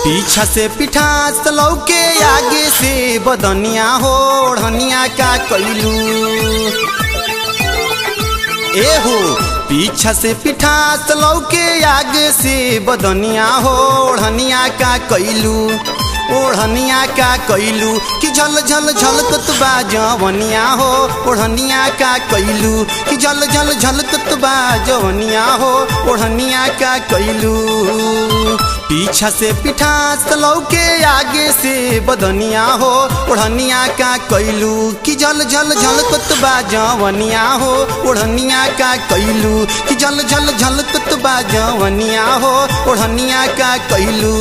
पीछा से पिठास लौके आगे से बदनिया हो ओढ़निया का कैलू ए हो पीछा से पिठास लौके आगे से बदनिया हो ओढ़निया का कैलू ओढ़निया का कैलू कि झल झल झलकत बा जवनिया हो ओढ़निया का कैलू कि झल झल झलकत बा जवनिया हो ओढ़निया का कैलू पीछा से पिठास लौके आगे से बदनिया हो ओढ़निया का कैलू कि झल झल झलकत बा जवनिया हो ओढ़निया का कैलू कि झल झल झलकत बा जवनिया हो ओढ़निया का कैलू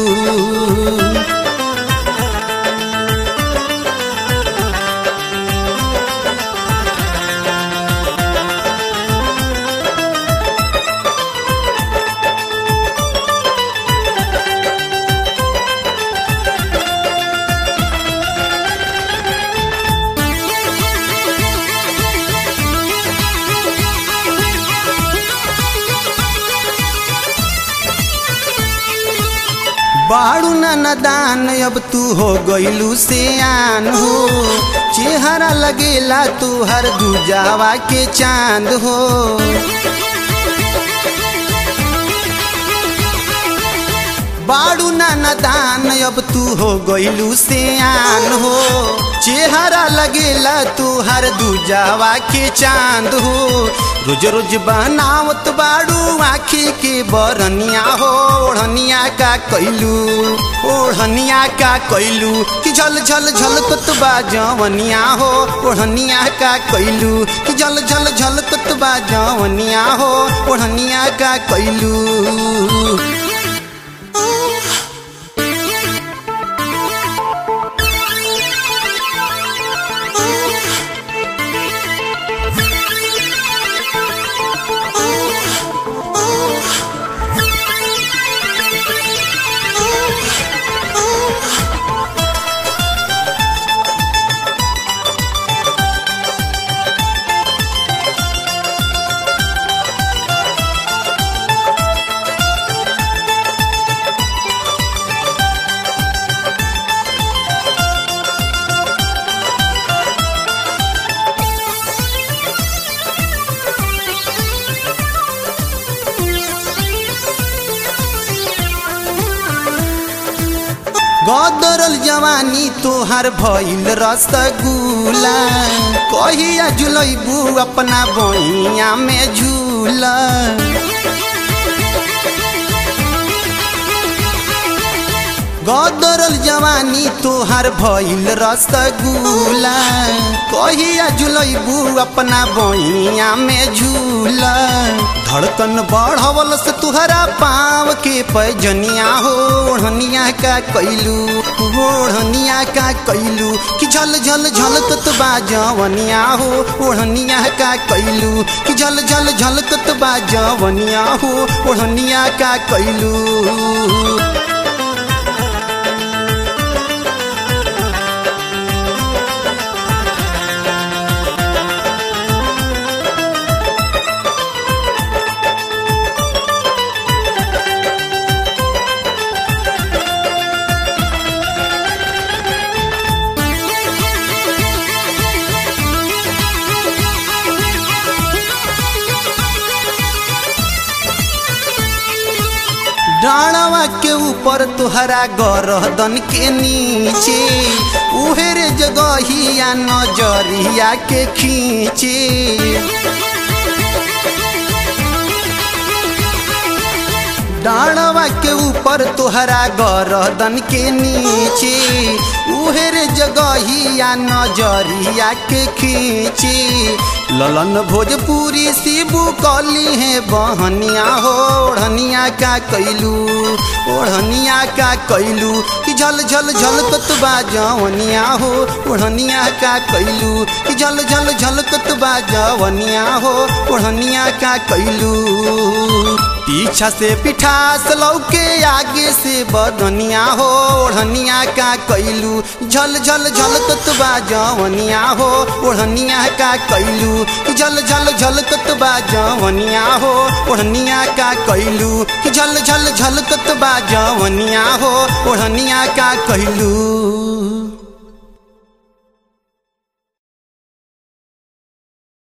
बाड़ू नदान अब तू हो गईलू से आन हो चेहरा लगेला तू हर दूजावा के चांद हो बाड़ू नदान अब तू हो गईलू से आन हो चेहरा लगेला तू हर दूजावा के चांद हो रोज रोज बनावत बाड़ू आखी के बरनिया हो ओढ़निया का कैलू ओढ़निया का कैलू कि झल झल झलकत बा जवनिया हो ओढ़निया का कैलू कि झल झल झलकत बा जवनिया हो ओढ़निया का कैलू गदरल जवानी तोहार भइल रसगुल्ला कहिया जुलैबू अपना बहिया में झूला गदरल जवानी तोहार भइल रसगुल्ला कहिया जुलैबू अपना बहिया में झूला धड़कन बढ़वल से तुहरा पाव के पैजनिया हो ओढ़निया का कैलू ओढ़निया का कैलू कि झल झल झलकत बा जवनिया हो ओढ़निया का कैलू कि झल झल झलकत बा जवनिया हो ओढ़निया का कैलू डाणवा के ऊपर तुहरा गरदन के नीचे उहेरे जगहिया नजरिया के खींचे डाणवा के ऊपर तुहरा गरदन के नीचे उहेरे जगहिया नजरिया के खींचे ललन भोजपुरी शिबू कली है बहनिया हो ओढ़निया का कैलू ओढ़निया का कैलू कि झल झल झलकत बा जवनिया हो ओढ़निया का कैलू कि झल झल झलकत बा जवनिया हो ओढ़निया का कैलू पीछा से पिठास लौके आगे से बदनिया हो ओढ़निया का कैलू झल झल झल ततबा जवनिया हो ओढ़निया का कैलू झल झल झल ततबा जवनिया हो ओढ़निया का कैलू झल झल झल ततबा जवनिया हो ओढ़निया का कैलू